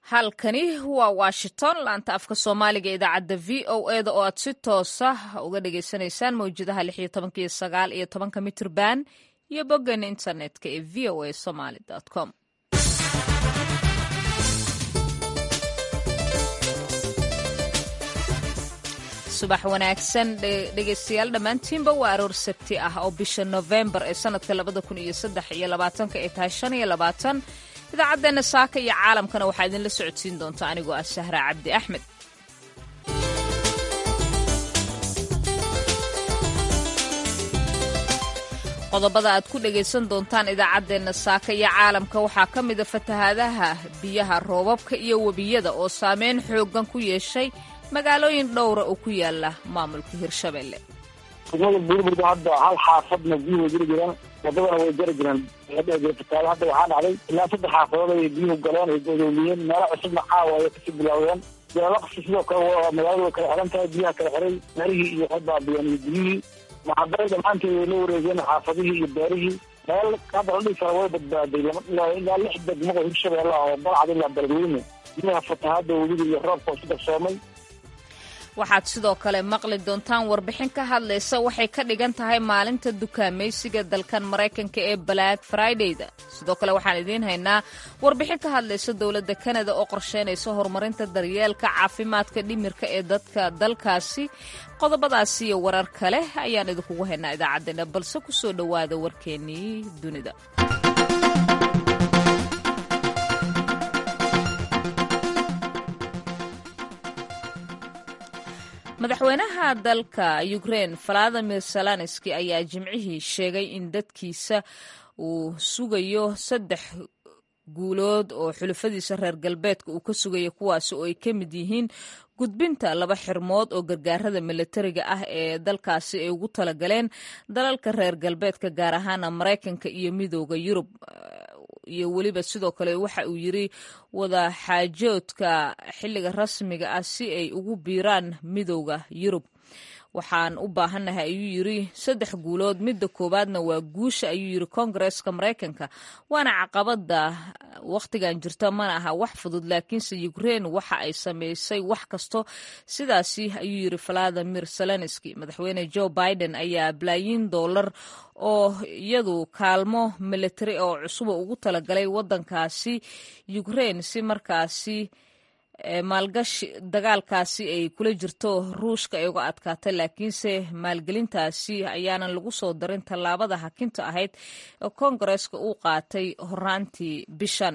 halkani waa washington laanta afka soomaaliga idaacadda v o eda oo aad si toosa uga dhagaysanaysaan mawjadaha lix iyo tobanka iyo sagaal iyo tobanka mitrban iyo boggeena internetka ee v o a somaly com subax wanaagsan dhegaystayaal dhammaantiinba waa aroor sabti ah oo bisha nofembar ee sanadka labada kun iyo saddex iyo labaatanka ay tahay shan iyo labaatan idaacaddeena saaka iyo caalamkana waxaa idinla socodsiin doonta anigoo ah sahra cabdi axmed qodobada aad ku dhagaysan doontaan idaacaddeenna saaka iyo caalamka waxaa ka mida fatahaadaha biyaha roobabka iyo webiyada oo saameyn xooggan ku yeeshay magaalooyin dhowra oo ku yaala maamulka hirshabelle degmada buurburda hadda hal xaafadna biyuhu way jiri jiraan wadadana way jari jiraan fatahaado hadda waxaa dhacday ilaa saddex xaafadood ay biyuhu galeen ay godoomiyeen meelo cusubna caawa ay kasii bilaawdeen jeelaqsi sidoo kale magaalada way kala xiran tahay biyaha kala xiray meelihii iyo waxay baabiyeen iyo biyihii maxadaray dhammaanteed way la wareegeen xaafadihii iyo beerihii meel hadda la dhihi kara way badbaaday ilaa lix degmo oo hirshabeelle oo balcad ilaa beledweyne biyaha fatahaada webiga iyo roobka oo isu darsoomay waxaad sidoo kale maqli doontaan warbixin ka hadlaysa waxay ka dhigan tahay maalinta dukaamaysiga dalkan maraykanka ee black fridayda sidoo kale waxaan idiin haynaa warbixin ka hadlaysa dowladda kanada oo qorsheynaysa horumarinta daryeelka caafimaadka dhimirka ee dadka dalkaasi qodobadaasi iyo warar kale ayaan idinkugu haynaa idaacaddeenna balse ku soo dhowaada warkeennii dunida madaxweynaha dalka ukrein valadimir zelenski ayaa jimcihii sheegay in dadkiisa uu sugayo saddex guulood oo xulafadiisa reer galbeedka uu ka sugayo kuwaasi oo ay ka mid yihiin gudbinta laba xirmood oo gargaarada milatariga ah ee dalkaasi ay ugu talagaleen dalalka reer galbeedka gaar ahaana maraykanka iyo midooda yurub iyo weliba sidoo kale waxa uu yiri wada xaajoodka xilliga rasmiga ah si ay ugu biiraan midooda yurub waxaan u baahannahay ayuu yiri saddex guulood midda koowaadna waa guusha ayuu yiri koongareeska maraykanka waana caqabada wakhtigan jirta mana aha wax fudud laakiinse ukrein waxa ay samaysay wax kasto sidaasi ayuu yiri valadimir zelenski madaxweyne joe biden ayaa balaayiin doolar oo iyadu kaalmo militari oo cusuba ugu talagalay wadankaasi ukrein si markaasi maalgashi dagaalkaasi ay kula jirto ruushka ay uga adkaatay laakiinse maalgelintaasi ayaanan lagu soo darin tallaabada hakinta ahayd ee koongareeska uu qaatay horaantii bishan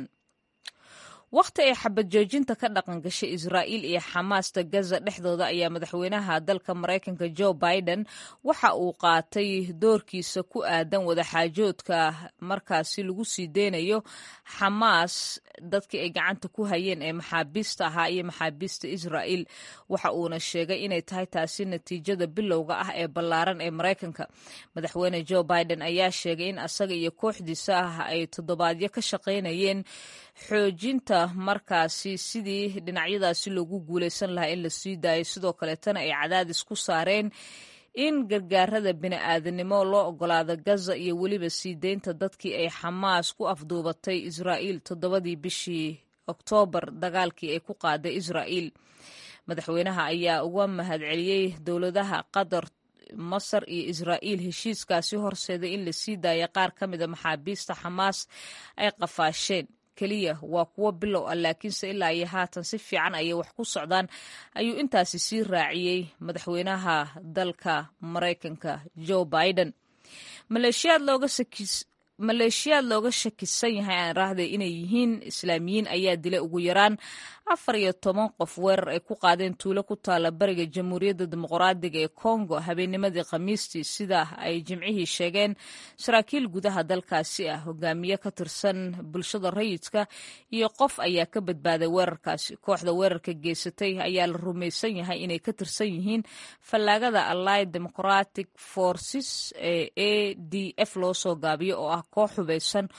wakhti ay xabad joojinta ka dhaqan gashay israa'iil iyo xamaasta gaza dhexdooda ayaa madaxweynaha dalka maraykanka joe biden waxa uu qaatay doorkiisa ku aadan wadaxaajoodka markaasi lagu sii deynayo xamaas dadkii ay gacanta ku hayeen ee maxaabiista ahaa iyo maxaabiista israa'iil waxa uuna sheegay inay tahay taasi natiijada bilowga ah ee ballaaran ee maraykanka madaxweyne joe biden ayaa sheegay in asaga iyo kooxdiisa ah ay toddobaadyo ka shaqaynayeen xoojinta markaasi sidii dhinacyadaasi loogu guulaysan lahaa in la sii daayo sidoo kaleetana ay cadaadis ku saareen in gargaarada bini'aadanimo loo ogolaado gaza iyo weliba sii deynta dadkii ay xamaas ku afduubatay israa'iil toddobadii bishii oktoobar dagaalkii ay ku qaaday israa'iil madaxweynaha ayaa uga mahadceliyey dowladaha qatar masar iyo israa'iil heshiiskaasi horseeday in la sii daaya qaar ka mida maxaabiista xamaas ay qafaasheen keliya waa kuwo bilow ah laakiinse ilaa iyo haatan si fiican ayay wax ku socdaan ayuu intaasi sii raaciyey madaxweynaha dalka maraykanka joe biden maleeshiyaad looga maleeshiyaad looga shakisan yahay aan raahday inay yihiin islaamiyiin ayaa dilay ugu yaraan afar iyo toban qof weerar ay ku qaadeen tuulo ku taala bariga jamhuuriyadda dimuqraadiga ee kongo habeennimadii khamiistii sida ay jimcihii sheegeen saraakiil gudaha dalkaasi ah hogaamiye ka tirsan bulshada rayidka iyo qof ayaa ka badbaaday weerarkaasi kooxda weerarka geysatay ayaa la rumaysan yahay inay ka tirsan yihiin fallaagada allied democratic forces ee a d f loo soo gaabiyo oo ah koox hubaysan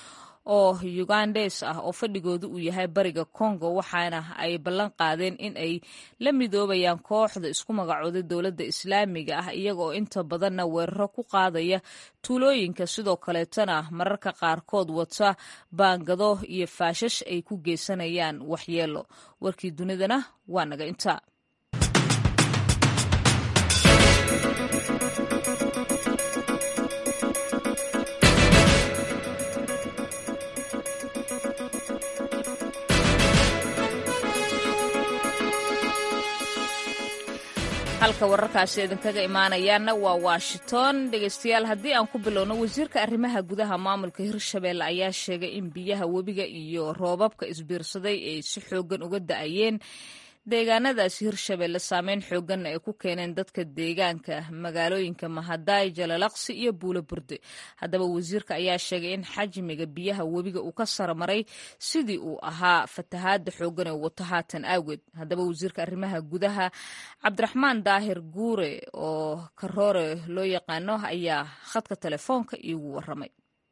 oo ugandes ah oo fadhigoodu uu yahay bariga congo waxaana ay ballan qaadeen in ay la midoobayaan kooxda isku magacooday dowladda islaamiga ah iyaga oo inta badanna weeraro ku qaadaya tuulooyinka sidoo kaleetana mararka qaarkood wata baangado iyo faashash ay ku geysanayaan waxyeelo warkii dunidana waa naga intaa halka wararkaasi idinkaga imaanayaana waa washington dhegeystayaal haddii aan ku bilowno wasiirka arrimaha gudaha maamulka hirshabelle ayaa sheegay in biyaha webiga iyo roobabka isbiirsaday ay si xoogan uga da-ayeen deegaanadaasi hirshabelle saameyn xooganna ay ku keeneen dadka deegaanka magaalooyinka mahadaay jalalaqsi iyo buulo burde haddaba wasiirka ayaa sheegay in xajmiga biyaha webiga uu ka sarmaray sidii uu ahaa fatahaada xoogan ee wato haatan awgeed haddaba wasiirka arrimaha gudaha cabdiraxmaan daahir guure oo karoore loo yaqaano ayaa khadka telefoonka iigu waramay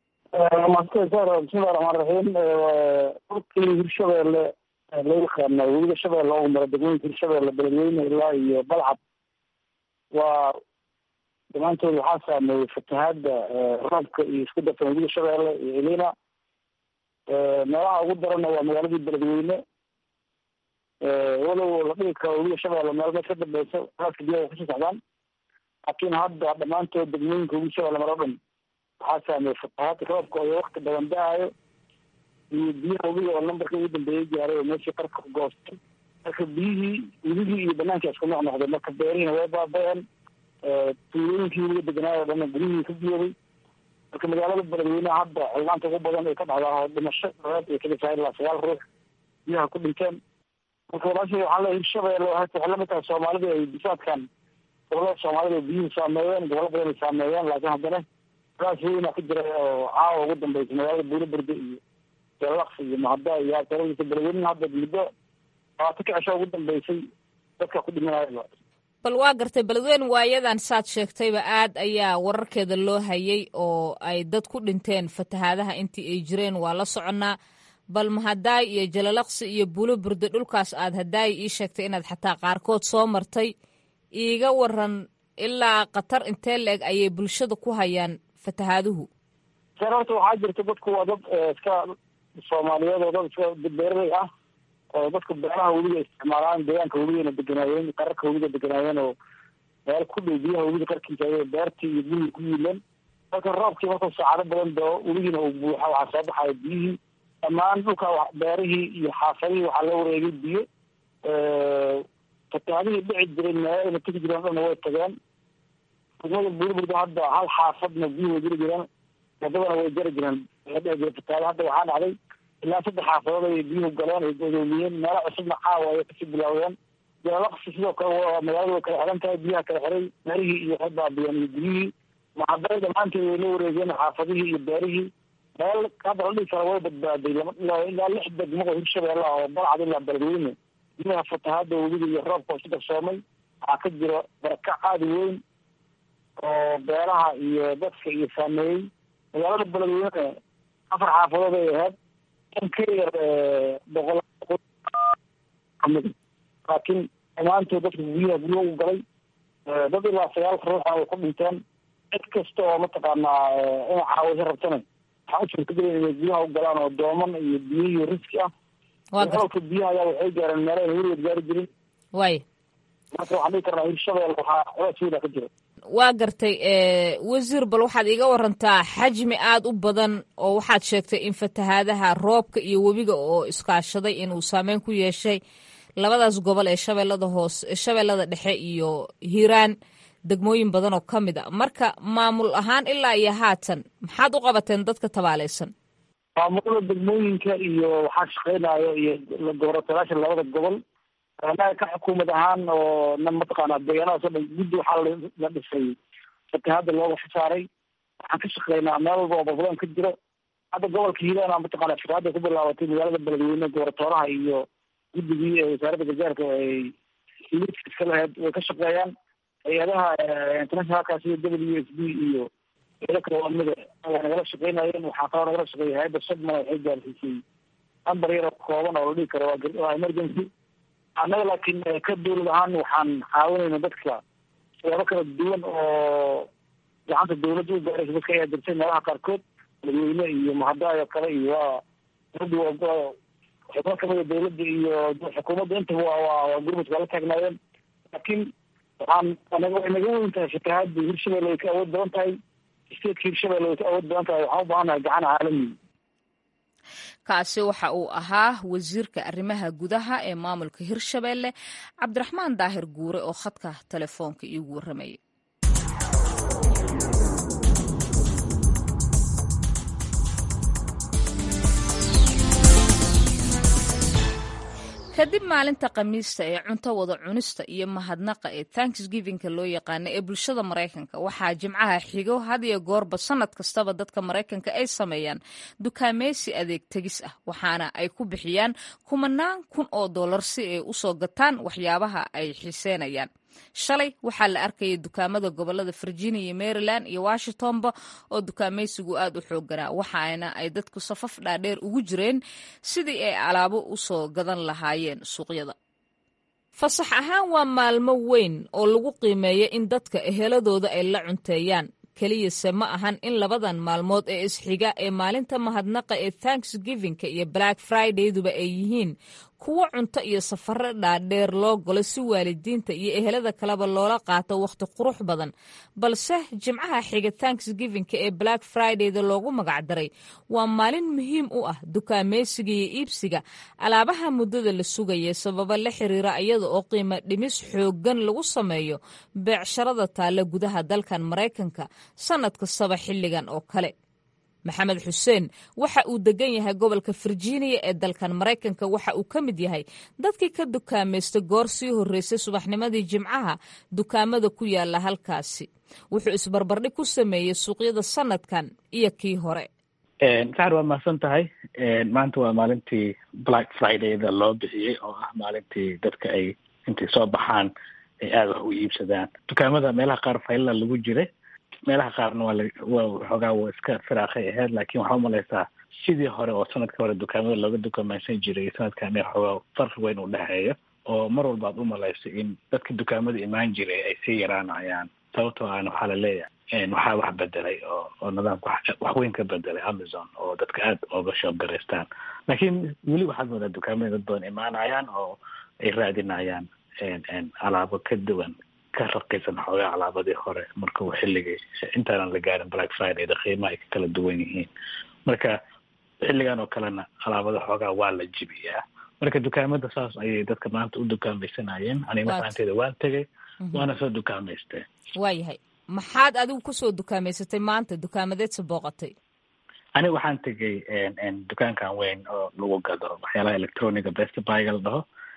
bismillahi raxmaan raxiim dhulkii hirshabelle loo yaqaana webiga shabeelle oo mara degmooyinka hirshabelle beledweyne ilaa iyo balcad waa dhammaantood waxaa saameeyey fatahaada roobka iyo isku dartan webiga shabeelle iyo elina meelaha ugu daranna waa magaaladii beledweyne walow la dhigi karo webiga shabeelle meel mees ka dambeysa raaska biyaha kusii socdaan laakiin hadda dhammaantood degmooyinka webiga shabeelle maro dhan waxaa saameeyey fatahaada roobka oo wakti badan da-ayo iyo biyaha webiga oo lambarka ugu dambeeyay gaaray oo meeshii qarka goostay marka biyihii webigii iyo banaanka isku noq noqday marka beerihiina way baaba-een tuulooyinkii webiga deganaayo o dhanna guryihii ka biyooday marka magaalada beledweyneha hadda xildhaanta ugu badan ay ka dhacdaa oo dhimasho dabeed ay ka tahay ilaa sagaal ruux biyaha ku dhinteen marka walaasha waxaa le hirshabelle waxay lamid tahay soomaalida ay bisaadkan gobolada soomaalida ay biyuhu saameeyeen gobollo badan ay saameeyeen laakiin haddana raas weyna ka jira oo caawa ugu dambeysay magaalada buulo berde iyo jalaqsi iyo mahada iyo asaladiisa beledweyneha hadda muddo labaatan ka cisho ugu dambeysay dadka ku dhimanayaba bal waa gartay beledweyne waayadan saad sheegtayba aad ayaa wararkeeda loo hayay oo ay dad ku dhinteen fatahaadaha intii ay jireen waa la soconnaa bal mahadaay iyo jalalaqsi iyo buulo burde dhulkaas aad hadaay ii sheegtay inaad xataa qaarkood soo martay iiga waran ilaa khatar intee la-eg ayay bulshada ku hayaan fatahaaduhu sar horta waxaa jirta dadku waa dad iska soomaaliyeed oo dad iska beeraley ah oo dadka beeraha webiga isticmaalaan deegaanka webigana deganaayeen qararka webiga deganaayeen oo meel ku dhow biyaha webiga qarkiisa ay beertii iyo gurigi ku yiileen marka roobkii markuu saacado badan dao webigiina uu buuxa waxaa soo baxaya biyihii dhammaan dhulka beerihii iyo xaafadihii waxaa loo wareegay biyo fatahaadihii dhici jiray meelana tegi jireen dhanna way tageen degmada buurburda hadda hal xaafadna biyuhu way jiri jireen wadadana way jari jireen la dhici jiray fatahaada hadda waxaa dhacday ilaa saddex xaafadood ay biyuhu galeen ay godoomiyeen meelo cusubna caawa ayay kasii bilaawdeen jalalaqsi sidoo kale magaalada way kala xiran tahay biyaha kala xiray beerihii iyo waxay baabiyeen iyo guryihii maxaday dhammaanteed way la wareegeen xaafadihii iyo beerihii meel hadda la dhigi kara way badbaaday ilaa lix degmo oo hirshabeelle ah oo balcad ilaa beledweyne biyaha fatahaada webiga iyo roobka isu darsoomay waxaa ka jira barakac aada weyn oo beeraha iyo dadka iyo saameeyey magaalada beledweyne afar xaafadood ay ahayd in ka yar boqol kamid laakiin dhammaantood dadka biyaha guryaha u galay dad ilaa sagaal ruuxa way ku dhinteen cid kasta oo mataqaanaa inay caawisa rabtana waxaa u suurtagela inay guryaha u galaan oo dooman iyo biyo iyo riski ah olka biyaha ayaa waxay gaareen meelo ayna weligeed gaari jirin way marka waxaan dhigi karnaa hirshabelle waxaa culays weyna ka jira waa gartay wasiir bal waxaad iga warantaa xajmi aad u badan oo waxaad sheegtay in fatahaadaha roobka iyo webiga oo iskaashaday inuu saameyn ku yeeshay labadaas gobol ee shabeellada hoose shabeellada dhexe iyo hiiraan degmooyin badan oo ka mid a marka maamul ahaan ilaa iyo haatan maxaad u qabateen dadka tabaaleysan maamulada degmooyinka iyo waxaa shaqeynayo iyo goboratalaasha labada gobol anaga ka xukuumad ahaan oo na mataqaana deegaanadaas o dhan guddi waxaa la dhisay fatahaada looga xisaaray waxaan ka shaqeynaa meel walba oo balbadan ka jiro hadda gobolka hiiraan mataqana fatahaada ku bilaabatay magaalada beledweyne goboratooraha iyo guddigii ee wasaaradda gargaarka ay iska lahayd way ka shaqeeyaan hay-adaha internationalkaas iyo w s b iyo eeda kale waa mida waa nagala shaqeynayeen waxaa kaloo nagala shaqeeyay hay-adda sodma waxay gaarsiisay ambar yaro kooban oo la dhihi karo waa emergency annaga laakiin ka dawlad ahaan waxaan caawinayna dadka siyaabo kala duwan oo gacanta dawladda u gaaraysa dadka ayaa jirtay meelaha qaarkood madaxweyne iyo mahadaayo kale iyo waa dawladda xubno kamida dawladda iyo xukuumadda intaba waa waa waa gurmudka waa la taagnaayeen laakiin waxaan naga way naga weyn tahay fatahaadda hirshabelle way ka awood badan tahay stateka hirshabelle way ka awood badan tahay waxaan u baahanahay gacan caalami kaasi waxa uu ahaa wasiirka arrimaha gudaha ee maamulka hirshabelle cabdiraxmaan daahir guure oo khadka telefoonka iigu warramayay kadib maalinta khamiista ee cunto wada cunista iyo mahadnaqa ee tanksgivinka loo yaqaano ee bulshada maraykanka waxaa jimcaha xigo had iyo goorba sanad kastaba dadka maraykanka ay sameeyaan dukaameysi adeeg tegis ah waxaana ay ku bixiyaan kumanaan kun oo dollar si ay usoo gataan waxyaabaha ay xiiseenayaan shalay waxaa la arkayay dukaamada gobolada virginia iyo maryland iyo washingtonba oo dukaameysigu aad u xooganaa waxaana ay dadku safaf dhaadheer ugu jireen sidii ay alaabo usoo gadan lahaayeen suuqyada fasax ahaan waa maalmo weyn oo lagu qiimeeya in dadka eheladooda ay la cunteeyaan keliyase ma ahan in labadan maalmood ee isxiga ee maalinta mahadnaqa ee tanksgivinka iyo black fridayduba ay yihiin kuwo cunto iyo safaro dhaadheer loo galo si waalidiinta iyo ehelada kaleba loola qaato wakhti qurux badan balse jimcaha xiga tanksgivinka ee black fridayda loogu magacdaray waa maalin muhiim u ah dukaameysiga iyo iibsiga alaabaha muddada la sugaya sababo la xiriira iyada oo qiimo dhimis xooggan lagu sameeyo beecsharada taalla gudaha dalkan maraykanka sannad kastaba xilligan oo kale maxamed xuseen waxa uu degan yahay gobolka virginia ee dalkan maraykanka waxa uu ka mid yahay dadkii ka dukaamaysta goor sii horreysay subaxnimadii jimcaha dukaamada ku yaala halkaasi wuxuu isbarbardhig ku sameeyey suuqyada sanadkan iyo kii hore saxar waa mahadsan tahay maanta waa maalintii black fridayda loo bixiyey oo ah maalintii dadka ay intay soo baxaan ay aada wax u iibsadaan dukaamada meelaha qaar faylala lagu jiray meelaha qaarna waa waa xoogaa waa iska firaaqay ahayd laakiin waxaa umalaysaa sidii hore oo sanadka hore dukaamada looga dukamaysan jiray sanadkan xoogaa farqi weyn u dhexeeyo oo mar walba ad umalayso in dadka dukaamada imaan jiray ay sii yaraanayaan sababtoo aan waxaa la leeyahay waxaa wax bedelay oo oo nidaamka wax weyn ka bedelay amazon oo dadka aada ooga shoobgaraystaan laakiin weli waxaad moodaa dukaamada dad badan imaanayaan oo ay raadinayaan alaabo ka duwan ka raqiisan xoogaa alaabadii hore marka uu xilligii intaanan la gaarin black fridayda qiimaha ay ka kala duwan yihiin marka xilligan oo kalena alaabada xoogaa waa la jibiyaa marka dukaamada saas ayay dadka maanta u dukaamaysanayeen aniga mafahanteeda waan tegay waana soo dukaamaystay waayahay maxaad adigu kusoo dukaamaysatay maanta dukaamadeedsa booqatay aniga waxaan tegay dukaankan weyn oo lagu gado waxyaalaha electroniga best byga la dhaho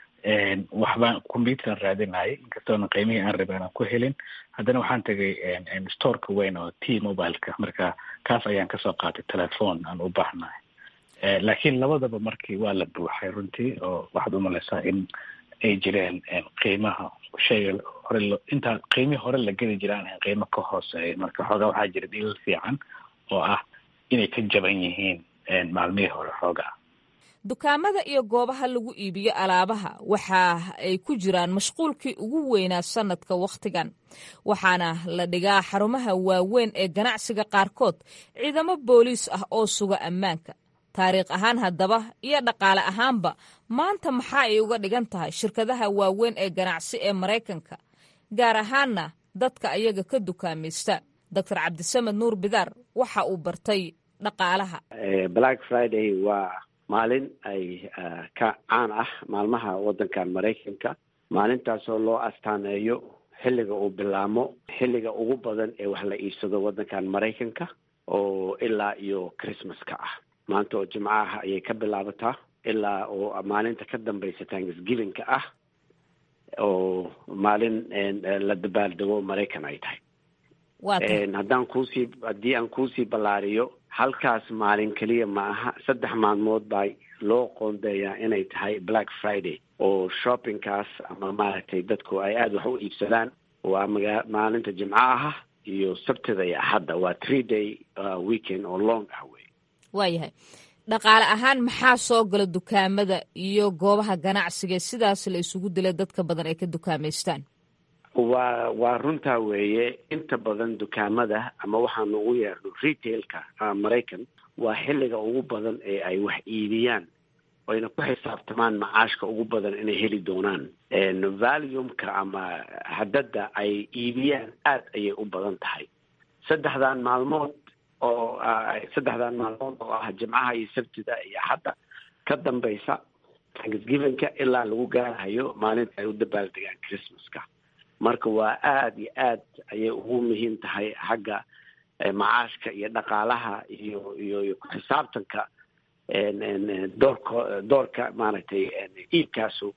waxbaan computeran raadinayay inkastoona qiimihii aan rabay aanan ku helin haddana waxaan tegay storeka weyn oo t mobileka marka kaas ayaan kasoo qaatay telephone aan u baahnahay laakiin labadaba markii waa la buuxay runtii oo waxaad umalaysaa in ay jireen qiimaha shayga hore intaa qiimihii hore la geli jiraan qiimo ka hooseeya marka xoogaa waxaa jira dhiilal fiican oo ah inay ka jaban yihiin maalmihii hore xoogaa dukaamada iyo goobaha lagu iibiyo alaabaha waxa ay ku jiraan mashquulkii ugu weynaa sanadka wakhtigan waxaana la dhigaa xarumaha waaweyn ee ganacsiga qaarkood ciidamo booliis ah oo suga ammaanka taariikh ahaan haddaba iyo dhaqaale ahaanba maanta maxaa ay uga dhigan tahay shirkadaha waaweyn ee ganacsi ee maraykanka gaar ahaanna dadka ayaga ka dukaamaysta doctor cabdisamed nuur bidaar waxa uu bartay dhaqaalaha black friday waa maalin ay ka caan ah maalmaha waddankan maraykanka maalintaasoo loo astaaneeyo xilliga uu bilaamo xilliga ugu badan ee wax la iibsado waddankan maraykanka oo ilaa iyo christmaska ah maanta oo jimcaha ayay ka bilaabataa ilaa oo maalinta ka dambaysa tanksgivingka ah oo maalin la dabaaldego maraykan ay tahay haddaan kuusii haddii aan kuusii ballaariyo halkaas maalin keliya ma aha saddex maalmood baa loo qoondeeyaa inay tahay black friday oo shoppingkaas ama maaragtay dadku ay aada wax u iibsadaan waa maga maalinta jimcaha iyo sabtida iyo axadda waa three day weekend oo long ah wey waayahay dhaqaale ahaan maxaa soo gala dukaamada iyo goobaha ganacsiga sidaas la isugu dila dadka badan ay ka dukaamaystaan waa waa runtaa weeye inta badan dukaamada ama waxaanu ugu yeerno retailka maraykan waa xilliga ugu badan ee ay wax iibiyaan oyna ku xisaabtamaan macaashka ugu badan inay heli doonaan valiumka ama hadadda ay iibiyaan aad ayay u badan tahay saddexdan maalmood oo saddexdan maalmood oo ah jimcaha iyo sabtida iyo axadda ka dambaysa thanksgivinka ilaa lagu gaarahayo maalinta ay u dabaaldegaan christmaska marka waa aada iyo aad ayay ugu muhiim tahay xagga macaashka iyo dhaqaalaha iyo iyo iyo ku xisaabtanka doorka doorka maaragtay iibkaasu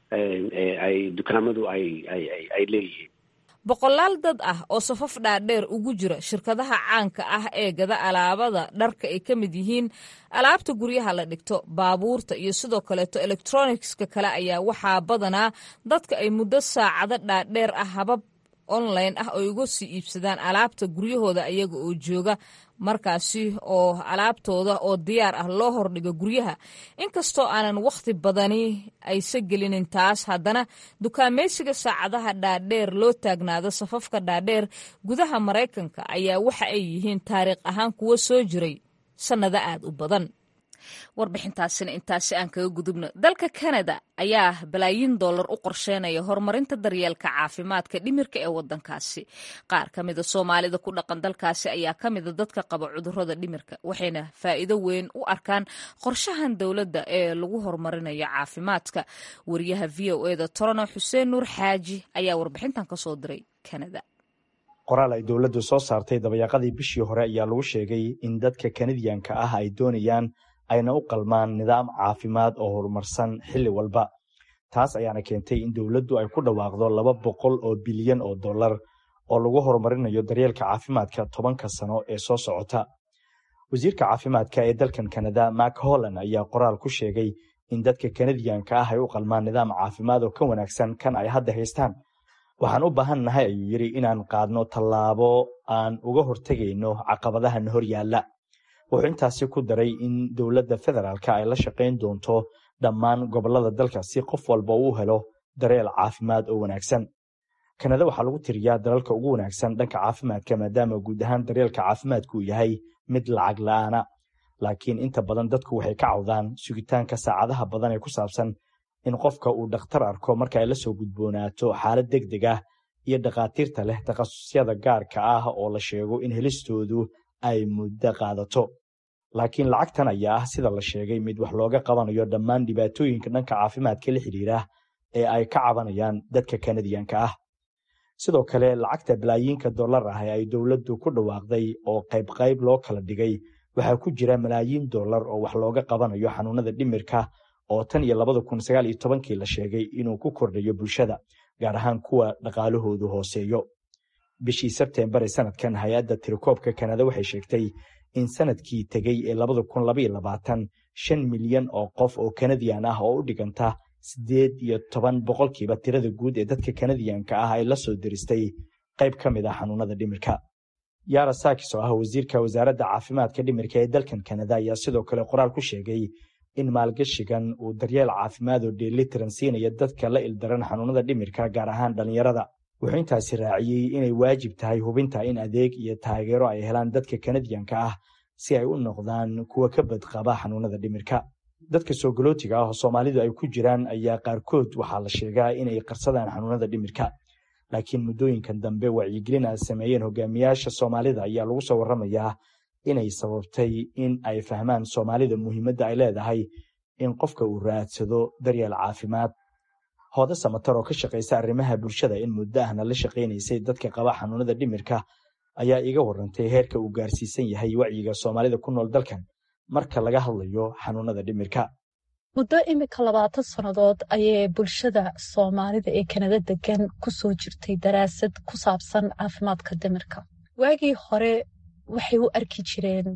ay dukaamadu ay ay ay leeyihiin boqolaal dad ah oo safaf dhaadheer ugu jira shirkadaha caanka ah ee gada alaabada dharka ay ka mid yihiin alaabta guryaha la dhigto baabuurta iyo sidoo kaleeto electronicska kale ayaa waxaa badanaa dadka ay muddo saacado dhaadheer ah habab online ah ay uga sii iibsadaan alaabta guryahooda ayaga oo jooga markaasi oo alaabtooda oo diyaar ah loo hordhigo guryaha inkastoo aanan wakhti badani aysa gelinin taas haddana dukaamaysiga saacadaha dhaadheer loo taagnaado safafka dhaadheer gudaha maraykanka ayaa waxa ay yihiin taariikh ahaan kuwo soo jiray sannado aad u badan warbixintaasina intaasi aan kaga gudubno dalka kanada ayaa balaayiin dollar u qorsheynaya horumarinta daryeelka caafimaadka dhimirka ee wadankaasi qaar ka mida soomaalida ku dhaqan dalkaasi ayaa ka mida dadka qaba cudurada dhimirka waxayna faa'iido weyn u arkaan qorshahan dowladda ee lagu horumarinayo caafimaadka wariyaha v o eda torono xuseen nuur xaaji ayaa warbixintan kasoo diray kanada qoraal ay dowladdu soo saartay dabayaaqadii bishii hore ayaa lagu sheegay in dadka kanadiyanka ah ay doonayaan ayna u qalmaan nidaam caafimaad oo horumarsan xilli walba taas ayaana keentay in dowladdu ay ku dhawaaqdo laba boqol oo bilyan oo dollar oo lagu horumarinayo daryeelka caafimaadka tobanka sano ee soo socota wasiirka caafimaadka ee dalkan kanada mak holland ayaa qoraal ku sheegay in dadka kanadiyanka ah ay u qalmaan nidaam caafimaad oo ka wanaagsan kan ay hadda haystaan waxaan u baahan nahay ayuu yidhi inaan qaadno tallaabo aan uga hortegayno caqabadahan hor yaalla wuxuu intaasi ku daray in dowladda federaalka ay la shaqayn doonto dhammaan gobollada dalka si qof walba uu helo dareel caafimaad oo wanaagsan kanada waxaa lagu tiriyaa dalalka ugu wanaagsan dhanka caafimaadka maadaama guud ahaan daryeelka caafimaadku uu yahay mid lacag la'aana laakiin inta badan dadku waxay ka cawdaan sugitaanka saacadaha badan ee ku saabsan in qofka uu dhakhtar arko marka ay la soo gudboonaato xaalad deg deg ah iyo dhakhaatiirta leh takhasusyada gaarka ah oo la sheego in helistoodu ay muddo qaadato laakiin lacagtan ayaa ah sida la sheegay mid wax looga qabanayo dhammaan dhibaatooyinka dhanka caafimaadka la xidhiira ee ay ka cabanayaan dadka kanadiyanka ah sidoo kale lacagta balaayiinka dollar ah ee ay dowladdu ku dhawaaqday oo qayb qayb loo kala dhigay waxaa ku jira malaayiin dollar oo wax looga qabanayo xanuunada dhimirka oo tan iyo labada kun sagaal iyo tobankii la sheegay inuu ku kordhayo bulshada gaar ahaan kuwa dhaqaalahoodu hooseeyo bishii sebtembar ee sanadkan hay-adda tirakoobka kanada waxay sheegtay in sanadkii tegey ee labada kun labaiyo labaatan shan milyan oo qof oo kanadiyan ah oo u dhiganta siddeed iyo toban boqolkiiba tirada guud ee dadka kanadiyanka ah ay la soo diristay qayb ka mid ah xanuunada dhimirka yara sakis oo ah wasiirka wasaaradda caafimaadka dhimirka ee dalkan kanada ayaa sidoo kale qoraal ku sheegay in maalgashigan uu daryeel caafimaad oo dheelitiran siinaya dadka la ildaran xanuunada dhimirka gaar ahaan dhallinyarada wuxuu intaasi raaciyey inay waajib tahay hubinta in adeeg iyo taageero ay helaan dadka kanadiyanka ah si ay u noqdaan kuwa ka badqaba xanuunada dhimirka dadka soogolootiga ah oo soomaalidu ay ku jiraan ayaa qaarkood waxaa la sheegaa inay qarsadaan xanuunada dhimirka laakiin muddooyinkan dambe wacyigelin ay sameeyeen hogaamiyaasha soomaalida ayaa lagu soo warramayaa inay sababtay in ay fahmaan soomaalida muhiimadda ay leedahay in qofka uu raadsado daryeel caafimaad hooda samatar oo ka shaqaysa arrimaha bulshada in muddo ahna la shaqaynaysay dadka qaba xanuunada dhimirka ayaa iiga warrantay heerka uu gaarsiisan yahay wacyiga soomaalida ku nool dalkan marka laga hadlayo xanuunada dhimirka muddo imika labaatan sannadood ayay bulshada soomaalida ee kanada degan ku soo jirtay daraasad ku saabsan caafimaadka dhimirka waagii hore waxay u arki jireen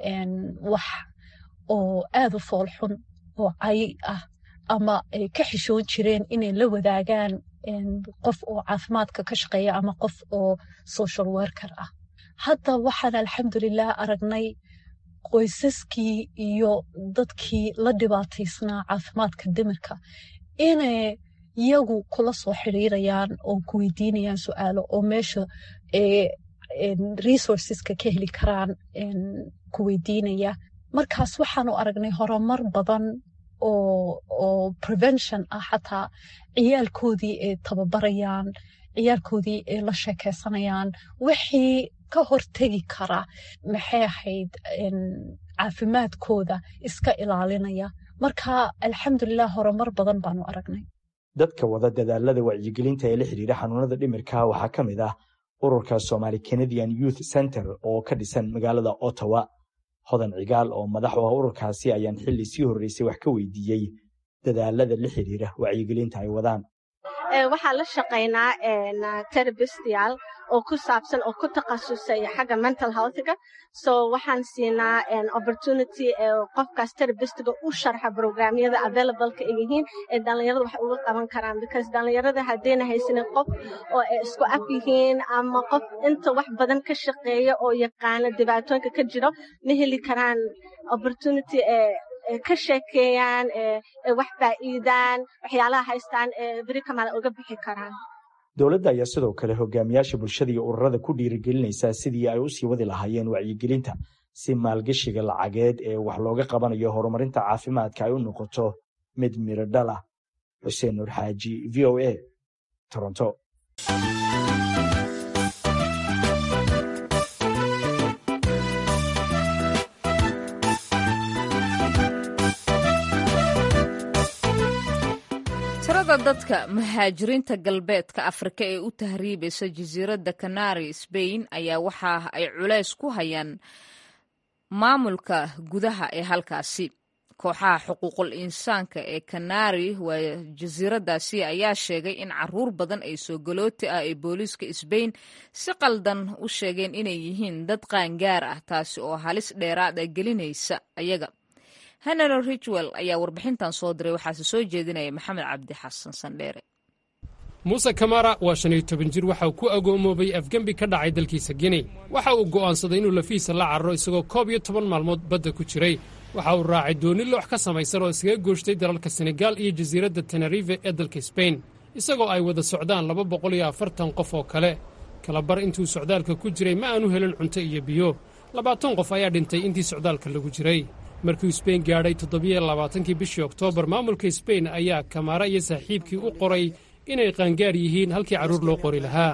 wax oo aada u foolxun oo cay ah ama ay ka xishoon jireen inay la wadaagaan qof oo caafimaadka ka shaqeeya ama qof oo social worker ah hadda waxaan alxamdulilah aragnay qoysaskii iyo dadkii la dhibaataysnaa caafimaadka dimirka inay iyagu kula soo xiriirayaan oo ku weydiinayaan su-aalo oo meesha resourceska ka heli karaan ku weydiinaya markaas waxaanu aragnay horumar badan oo prevention ah xataa ciyaalkoodii ay tababarayaan ciyaalkoodii ay la sheekeysanayaan wixii ka hortegi kara maxay ahayd caafimaadkooda iska ilaalinaya marka alxamdulilah horumar badan baanu aragnay dadka wada dadaalada wacyigelinta ee la xidhiira xanuunada dhimirka waxaa ka mid ah ururka somaali canadian youth center oo ka dhisan magaalada ottawa hodan cigaal oo madax u ah ururkaasi ayaan xilli sii horreysay wax ka weydiiyey dadaalada la xidhiira wacyigelinta ay wadaan waxaan la shaqaynaa terabistyaal oo ku saabsan oo ku takhasusay xagga mental healthga so waxaan siinaa opportunity qofkaas terabistiga u sharxa programyada availableka ay yihiin ee dhallinyarada wax uga qaban karaan because dhallinyarada haddayna haysanin qof oo ay isku af yihiin ama qof inta wax badan ka shaqeeya oo yaqaana dhibaatooyinka ka jiro ma heli karaan opportunity ka sheekeeyaan wax faa'iidaan waxyaalaha haystaan beri kamaala uga bixi karaan dowladda ayaa sidoo kale hogaamiyaasha bulshada iyo ururada ku dhiirigelinaysaa sidii ay u sii wadi lahaayeen wacyigelinta si maalgeshiga lacageed ee wax looga qabanayo horumarinta caafimaadka ay u noqoto mid miro dhal ah xuseen nuur xaaji v o a toronto tirada dadka muhaajiriinta galbeedka afrika ee u tahriibaysa jasiiradda kanari sbain ayaa waxa ay culays ku hayaan maamulka gudaha ee halkaasi kooxaha xuquuqul insaanka ee kanari waa jasiiradaasi ayaa sheegay in caruur badan ay soo galooti ah ee booliiska sbain si qaldan u sheegeen inay yihiin dad qaangaar ah taasi oo halis dheeraada gelinaysa ayaga henry richwell ayaa warbixintan soo diray waxaase soo jeedinaya maxamed cabdi xasan sandheere muuse kamara waa shan iyo toban jir waxa uu ku agoomoobay afgembi ka dhacay dalkiisa gini waxa uu go'aansaday inuu lafihiisa la cararo isagoo koob iyo toban maalmood badda ku jiray waxa uu raacay dooni loox ka samaysan oo iskaga gooshtay dalalka senegaal iyo jasiiradda tenerife ee dalka sbain isagoo ay wada socdaan laba boqol iyo afartan qof oo kale kalabar intuu socdaalka ku jiray ma aanu helin cunto iyo biyo labaatan qof ayaa dhintay intii socdaalka lagu jiray markii sbain gaadhay toddobiyo labaatankii bishii oktoobar maamulka sbain ayaa kamaara iyo saaxiibkii u qoray inay qaangaar yihiin halkii carruur loo qori lahaa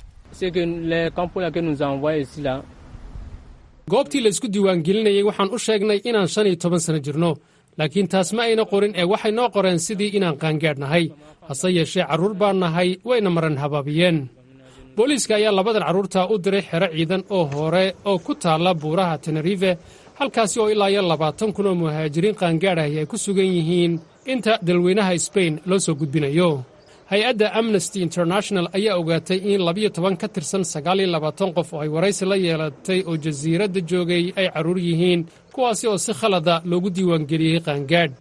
goobtii laysku diiwaangelinayey waxaan u sheegnay inaan shan iyo toban sanno jirno laakiin taas ma ayna qorin ee waxay noo qoreen sidii inaan qaangaadh nahay hase yeeshee carruur baan nahay wayna maran habaabiyeen booliiska ayaa labadan carruurta u diray xero ciidan oo hore oo ku taalla buuraha tenerife halkaasi oo ilaa iyo labaatan kun oo muhaajiriin qaangaadhahi ay ku sugan yihiin inta dalweynaha sbain loo soo gudbinayo hay-adda amnesty international ayaa ogaatay in labiyo toban ka tirsan sagaal iyo labaatan qof oo ay waraysi la yeelatay oo jasiiradda joogay ay carruur yihiin kuwaasi oo si khalada loogu diiwaangeliyey qaangaadh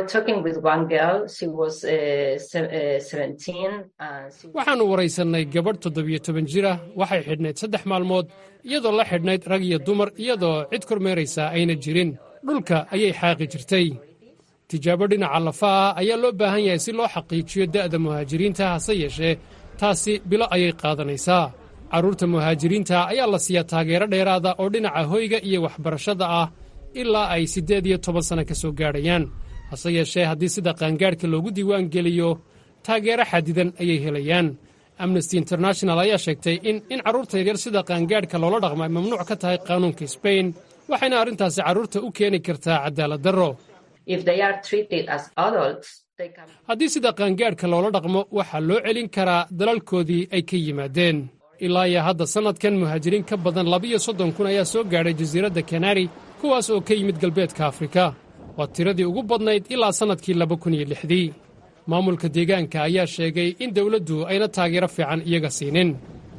waxaannu waraysannay gabadh toddobiyo toban jir ah waxay xidhnayd saddex maalmood iyadoo la xidhnayd rag iyo dumar iyadoo cid kormeeraysaa ayna jirin dhulka ayay xaaqi jirtay tijaabo dhinaca lafa ah ayaa loo baahan yahay si loo xaqiijiyo da'da muhaajiriinta hase yeeshee taasi bilo ayay qaadanaysaa carruurta muhaajiriinta ayaa la siiyaa taageero dheeraada oo dhinaca hoyga iyo waxbarashada ah ilaa ay siddeed iyo toban sanno ka soo gaadhayaan hase yeeshee haddii sida qaangaadhka loogu diiwaan geliyo taageero xadidan ayay helayaan amnesty international ayaa sheegtay in in carruurta yaryar sida qaangaadhka loola dhaqmo ay mamnuuc ka tahay qaanuunka sbain waxayna arrintaasi carruurta u keeni kartaa cadaalad darro haddii sida qaangaadhka loola dhaqmo waxaa loo celin karaa dalalkoodii ay ka yimaadeen ilaa iyo hadda sannadkan muhaajiriin ka badan labiyo soddon kun ayaa soo gaadhay jasiiradda kanari kuwaas oo ka yimid galbeedka afrika waa tiradii ugu badnayd ilaa sannadkii laba kun iyo lixdii maamulka deegaanka ayaa sheegay in dawladdu ayna taageero fiican iyaga siinin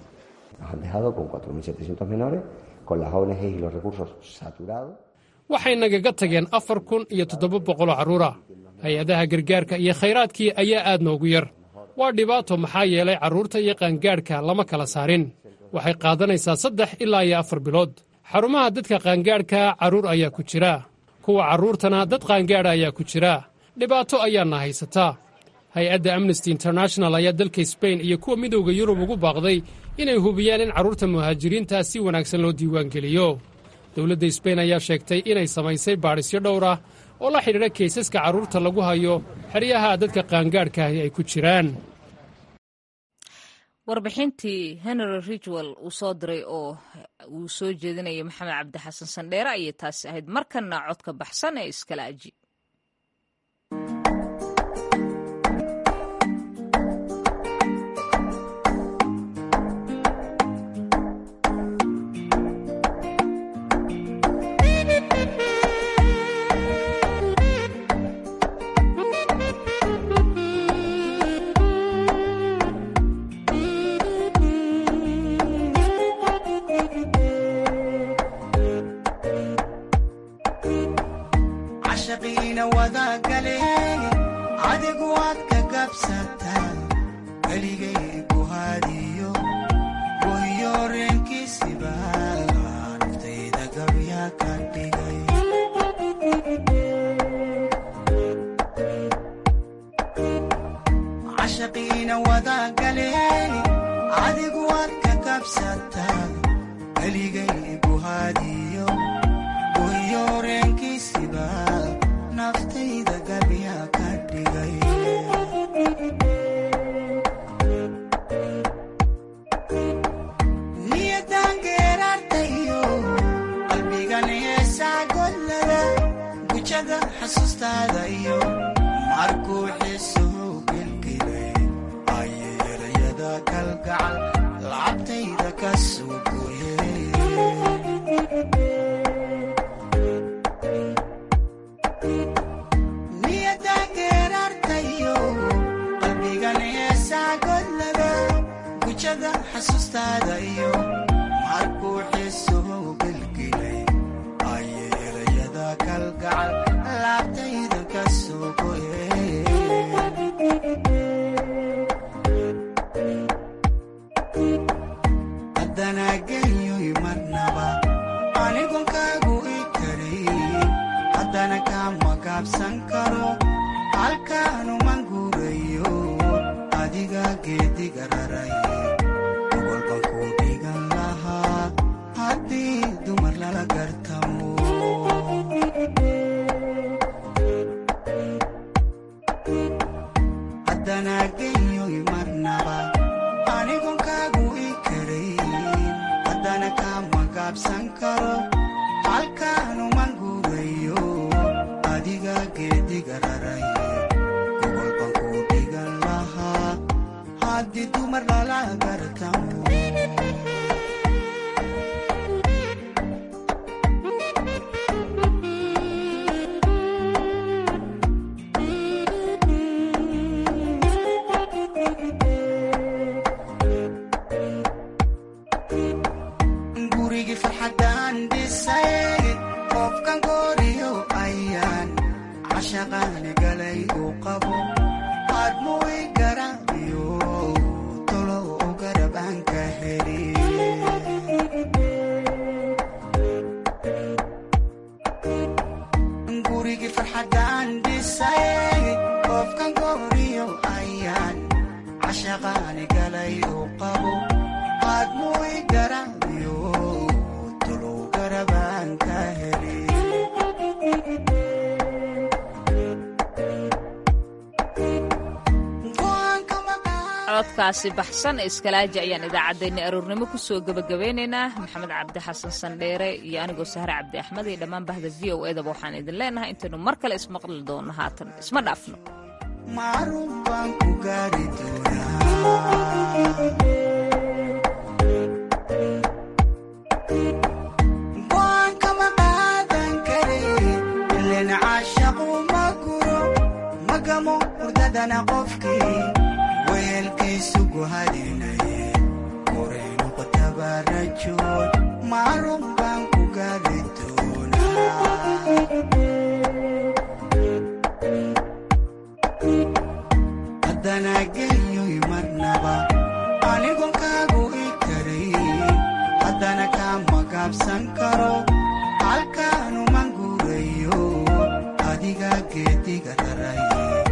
waxay nagaga tageen afar kun iyo toddoba boqoloo carruura hay-adaha gargaarka iyo khayraadkii ayaa aad noogu yar waa dhibaato maxaa yeelay carruurta iyo qaangaadhka lama kala saarin waxay qaadanaysaa saddex ilaa iyo afar bilood xarumaha dadka qaangaadhka carruur ayaa ku jira kuwa carruurtana dad qaangaadha ayaa ku jira dhibaato ayaana haysataa hay-adda amnesty international ayaa dalka sbain iyo kuwa midowda yurub ugu baaqday inay hubiyaan in carruurta muhaajiriintaa si wanaagsan loo diiwaangeliyo dowladda sbain ayaa sheegtay inay samaysay baadhisyo dhowr ah oo la xidhiidha kaysaska carruurta lagu hayo xeryaha dadka qaangaadhkaahi ay ku jiraan warbixintii henry ridgwell uu soo diray oo uu soo jeedinaya maxamed cabdi xasan sandheere ayay taasi ahayd markanna codka baxsan ee iskala aji codkaasi baxsan ee iskalaaji ayaan idaacaddeenna aroornimo ku soo gebagabeynaynaa maxamed cabdi xasan sandheere iyo anigoo sahre cabdi axmed iyo dhammaan bahda v o edaba waxaan idin leenahay intaynu mar kale ismaqli doonno haatan isma dhaafno weelkiisugu hadinaye qoreynu qotabarajood maarun baan ku gaari doonaa haddana geeyoy marnaba anigon kaagu i karayn haddana kama gaabsan karo halkaanuman guurayo adiga geediga raray